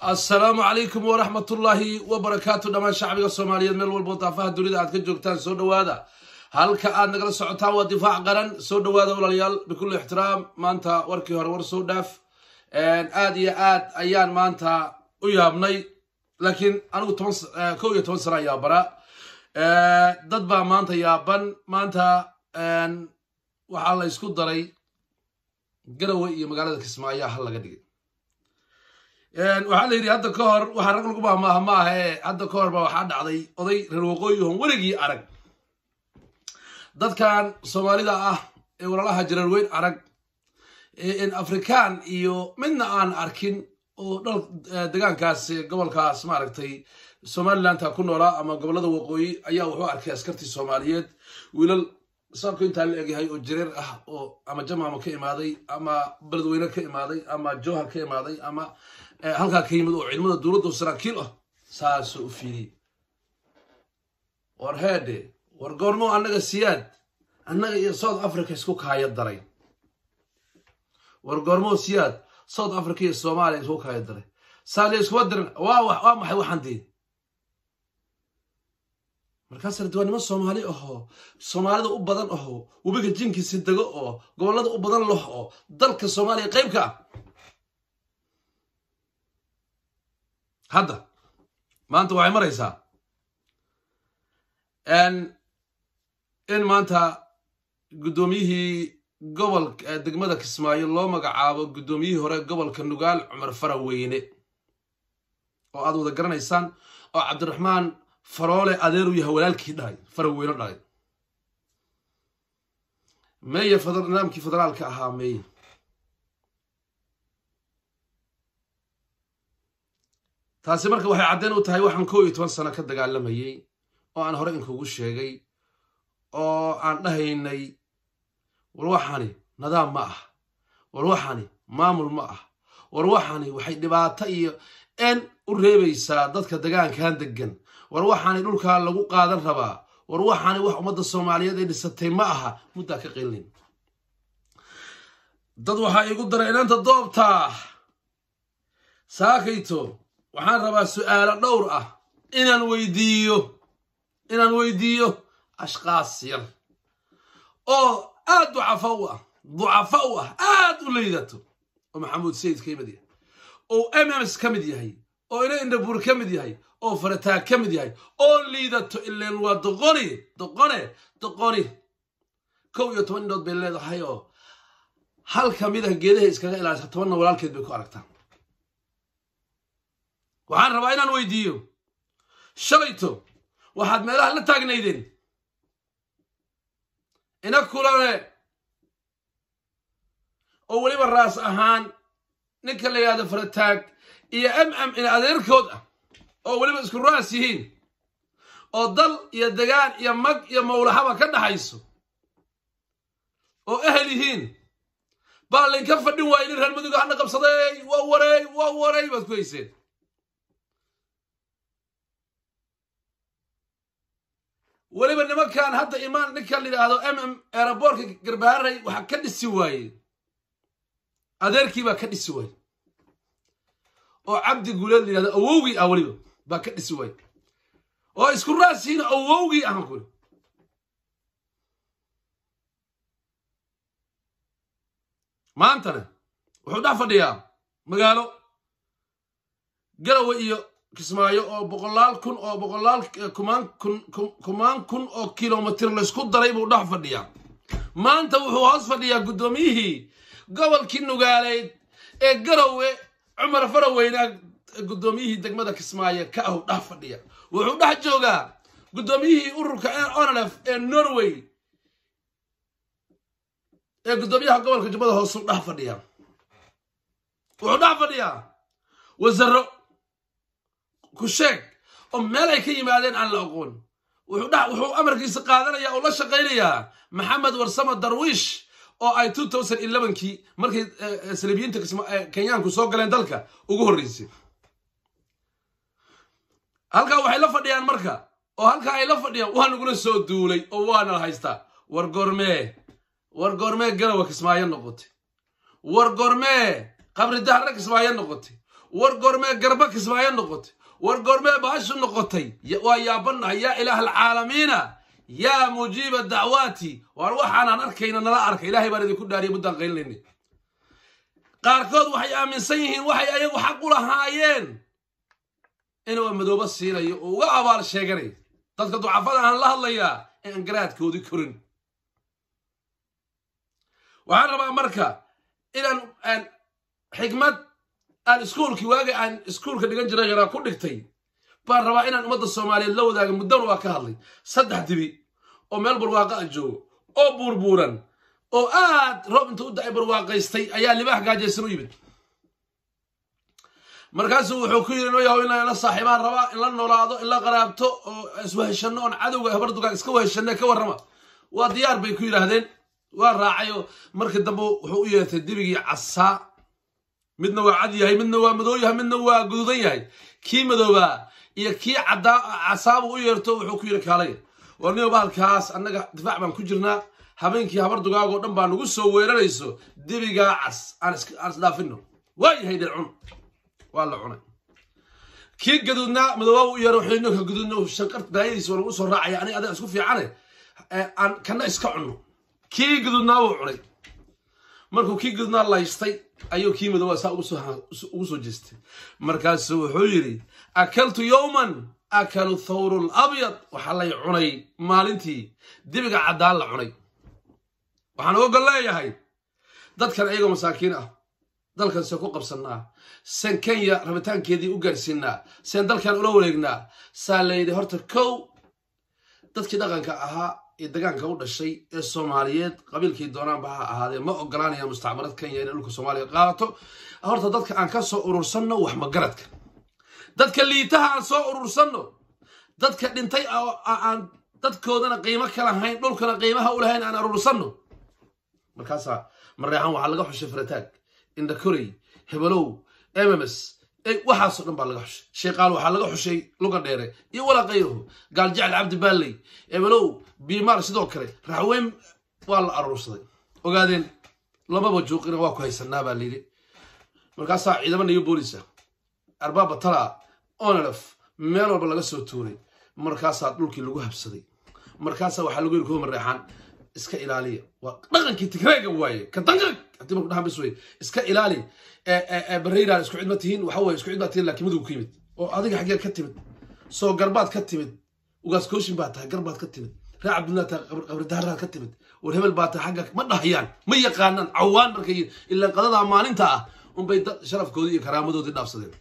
assalaamu calaykum waraxmatullaahi wabarakaatu dhammaan shacbiga soomaaliyeed meel walbo daafaha dunida aad ka joogtaan soo dhowaada halka aad nagala socotaan waa difaac qaran soo dhowaada walaalayaal bikulli ixtiraam maanta warkii hore war soo dhaaf aad iyo aad ayaan maanta u yaabnay laakiin anigu toban kow iyo toban sana yaabanaa dad baa maanta yaaban maanta waxaa la ysku daray garowe iyo magaalada kismaayo hal laga dhigay waxaa la yidhi hadda ka hor waxaa rag lagu mahmaaha ma aha ee hadda ka hor baa waxaa dhacday oday reer waqooyihon weligii arag dadkan soomaalida ah ee walaalaha jareer weyn arag n afrikaan iyo midna aan arkin oo dhal degaankaas gobolkaas maaragtay somalilandka ku noolaa ama gobollada waqooyi ayaa wuxuu arkay askartii soomaaliyeed wiilal saabku intaa la egyahay oo jareer ah oo ama jamaama ka imaaday ama beledweyne ka imaaday ama jowhar ka imaaday ama halkaa ka yimid oo ciidamada dowladda saraakiil ah saasoo u fiiriyey war heedhe war goormo annaga siyaad annaga iyo south africa isku kaaya daray war goormoo siyaad south africa iyo soomaaliya isku kaaya daray saaliya iskuma dirin waa waa maxay waxaan dii markaasna de waa niman soomaali ahoo soomaalida u badan ahoo webiga jinkiisi dego oo gobollada u badan lah oo dalka soomaaliya qaybka ah hadda maanta waxay maraysaa in maanta guddoomiyihii gobol degmada kismaayo loo magacaabo guddoomiyihii hore gobolka nugaal cumar faraweyne oo aad wada garanaysaan oo cabdiraxmaan faroole adeeruu yahay walaalkii dhalay faraweyne dhalay meeye nidaamkii federaalka ahaa meeye taasi marka waxay caddeyn u tahay waxaan kow iyo toban sano ka dagaalamayey oo aan hore inkugu sheegay oo aan dhahaynay war waxani nidaam ma ah war waxani maamul ma ah war waxani waxay dhibaato iyo en u reebaysaa dadka degaankan degan war waxani dhulkaa lagu qaadan rabaa war waxani wax ummadda soomaaliyeed ay dhisatay ma aha muddaa ka qilin dad waxaa iigu daray inaanta doobtaa saakayto waxaan rabaa su'aalo dhowr ah inaan weydiiyo inaan weydiiyo ashkaas yar oo aad ducafa u ah ducafa u ah aad u laydato oo maxamuud sayid ka mid yahay oo mms ka mid yahay oo ina indhabuur ka mid yahay oo farataag ka mid yahay oo liidato ileen waa doqoni doqone doqoni kow iyo toban indhood bay leedahay oo hal ka mid ah geedaha iskaga ilaalisa tobanna walaalkeed bay ku aragtaa waxaan rabaa inaan weydiiyo shalayto waxaad meelaha la taagnaydeen ina kulane oo weliba raas ahaan ninka la yidhahdo farataag iyo m m in adeerkood ah oo weliba isku raas yihiin oo dal iyo degaan iyo mag iyo mawlaxaba ka dhaxayso oo ehel yihiin baa laynka fadhin waaya nin reer maduga hana qabsaday waa wareey waa wareey baad ku hayseen weliba nimankan hadda imaan ninkan la yidhaahdo m m eeraboorka garbaharay waxaa ka dhisi waayey adeerkii baa ka dhisi waayey oo cabdi guuleed la yidhahdo awowgii ah weliba baa ka dhisi waayey oo isku raasiina awowgii ahan kuli maantana wuxuu dhex fadhiyaa magaalo garowe iyo kismaayo oo boqolaal kun oo boqolaal kumaan kun kumaan kun oo kilomitir laysku daray buu dhex fadhiyaa maanta wuxuu hoos fadhiyaa guddoomiyihii gobolkii nugaaleyd ee garowe cumar faraweyna guddoomiyihii degmada kismaayo ka ahu dhex fadhiya wuxuu dhex joogaa guddoomiyihii ururka onlf ee norway ee guddoomiyaha gobolka jubbada hoosuu dhex fadhiyaa wuxuu dhex fadhiyaa wasaro ku sheeg oo meel ay ka yimaadeen aan la aqoon wuxuu amarkiisa qaadanaya oo la shaqaynayaa maxamed warsamo darwiish oo ay kii markay salibiyiinta kenyaanku soo galeen dalka ugu horreysay halkaa waxay la fadhiyaan marka oo halkaa ay la fadhiyaan waa nagula soo duulay oo waana haystaa war gormee war gormee garowa kismaayo noqotay war gormee qabri dahre kismaayo noqotay war goormee garba kismaayo noqotay war goormee baashu noqotay waa yaabanahay yaa ilaah alcaalamiina yaa mujiiba dacwaati waar waxaanaan arkayna nala arka ilahay baan idinku dhaariya muddaan qaylinayna qaarkood waxay aaminsan yihiin waxay ayagu xaq u lahaayeen inuu madoobo siinayo oo uga abaal sheeganayo dadka ducafada aan la hadlayaa ee aan garaadkoodii korin waxaan rabaa marka inaan xikmad aan iskuulkii waagii aan iskuulka dhigan jiray yaraa ku dhigtay baan rabaa inaan ummadda soomaaliyeed la wadaaga muddana waa ka hadlay saddex dibi oo meel barwaaqa a joogo oo buurbuuran oo aad roob inta u da-ay barwaaqaystay ayaa libaax gaajaysan u yimid markaasuu wuxuu ku yidhi noyahow inaan la saaxiibaan rabaa in la noolaado in la qaraabto oo isweheshanno oon cadowga habardugaan iska weheshanne ka warrama waa diyaar bay ku yidhaahdeen waa raacay oo markii dambe wuxuu u yeertay dibigii casaa midna waa cad yahay midna waa madoo yahay midna waa guduudan yahay kii madoobaa iyo kii casaabuu u yeerto wuxuu ku yidhi kaalaya war niyo bahalkaas annaga difaac baan ku jirnaa habeenkii habardugaagoo dhan baa nagu soo weerarayso dibigaa cas aan isdhaafino waa yahay dhercun waa la cunay kii gaduudnaa madoobaa u yeero wuxuu ninka gaduudna shanqar daayadiisa waa lagu soo raacaya aniga adiga isku fiicane aan kana iska cunno kii gaduudnaa wuu cunay markuu kii gaduudnaa laystay ayuu kii madoobaa saa ugu soo jeestay markaasuu wuxuu yidhi akaltu yowman akalu thawru labyad waxaa lay cunay maalintii dibiga caddaan la cunay waxaan uga gol leeyahay dadkan ayagoo masaakiin ah dalkan see ku qabsannaa seen kenya rabitaankeedii u gaarsiinaa seen dalkan ula wareegnaa saa layidhi horta kow dadkii dhaqanka ahaa ee degaanka u dhashay ee soomaaliyeed qabiilkii doonaanba ha ahaadee ma ogolaanayaan mustacmarad kenya inay dhulka soomaaliya qaadato horta dadka aan ka soo urursanno wax magaradka dadka liitaha aan soo urursanno dadka dhintay aan dadkoodana qiimo ka lahayn dhulkana qiimaha u lahayn aan urursanno markaasaa mareexan waxaa laga xushay farataag indhakorey hebelow mms waxaasoo dhan baa laga xushay sheeqaal waxaa laga xushay luga dheere iyo walaa kayruhu gaaljecel cabdi baalley hebelow biimaar sidoo kale raxweyn waa la aruursaday ogaadeen lamaba juuqina waa ku haysanaa baa layidhi markaasaa ciidamo niyo boolisa arbaaba tala onelef meel walba laga soo tuuray markaasaa dhulkii lagu habsaday markaasaa waxaa lagu yiri kuwa mareexaan iska ilaaliya waa dhaqankii tigreega waaye ka danqag haddii marku dhahan bis wey iska ilaali bareyran isku cid ma tihiin waxa weye isku cid baa tihiin laakiin madowga ka yimid oo adiga xaggee ka timid soo garbaad ka timid ugaaskooshin baa tahay garbaad ka timid ree cabdullah tahay qabridaaraad ka timid war hebel baa tahay xagga ma dhahayaan ma yaqaanaan cawaan markay ilaa qadadaa maalinta ah unbay sharafkoodii iyo karaamadoodii dhaafsadeen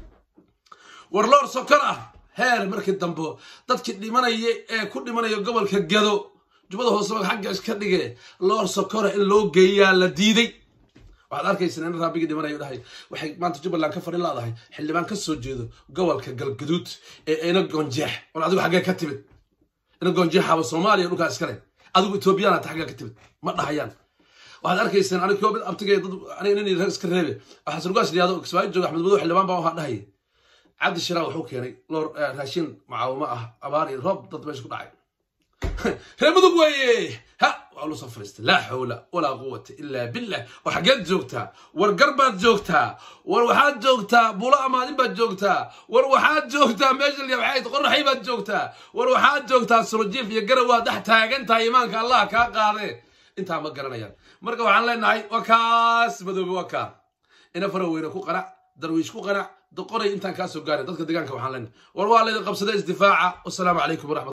war loor sokor ah heer markii dambe dadkii dhimanaya ee ku dhimanaya gobolka gado jubbada hoose xagga iska dhige loor sokora in loo geeyaa la diiday waxaad arkaysaa in raabigii dhimanayo dhahay waxay maanta jubbaland ka fadhi laadahay xildhibaan ka soo jeedo gobolka galgaduud ee ina goonjeex war adigu xaggee ka timid ina goonjeexaba soomaaliya dhulkaa iskale adigu etoobiyana ta xaggee ka timid ma dhahayaan waxaad arkaysaan aniga koobid abtigee dad aniga nin rag iska reebe waxaa surgaas liyaado kismaayo jooga axmed madow xildhibaan baa waxaa dhahaya cabdi shiraa wuxuu keenay loor raashin macaawimo ah abaar iyo roob dad meesha ku dhacay reer mudug weeye ha waa lu soo fariistay laa xawla walaa quwata ilaa billah war xaggeed joogtaa war garbaad joogtaa war waxaad joogtaa buulo amaadin baad joogtaa war waxaad joogtaa meesha lyabxayd qoraxay baad joogtaa war waxaad joogtaa surujiif iyo garaw waad dhex taagan tahay imaanka allah kaa qaadee intaa ma garanayaan marka waxaan leenahay waa kaas madoobe waa kaa ina fara weyne ku qanac darwiish ku qanac doqoray intaan kaa soo gaarin dadka deegaanka waxaan leenahay war waa laydin qabsaday isdifaaca wasalaamu calaykum waraxmat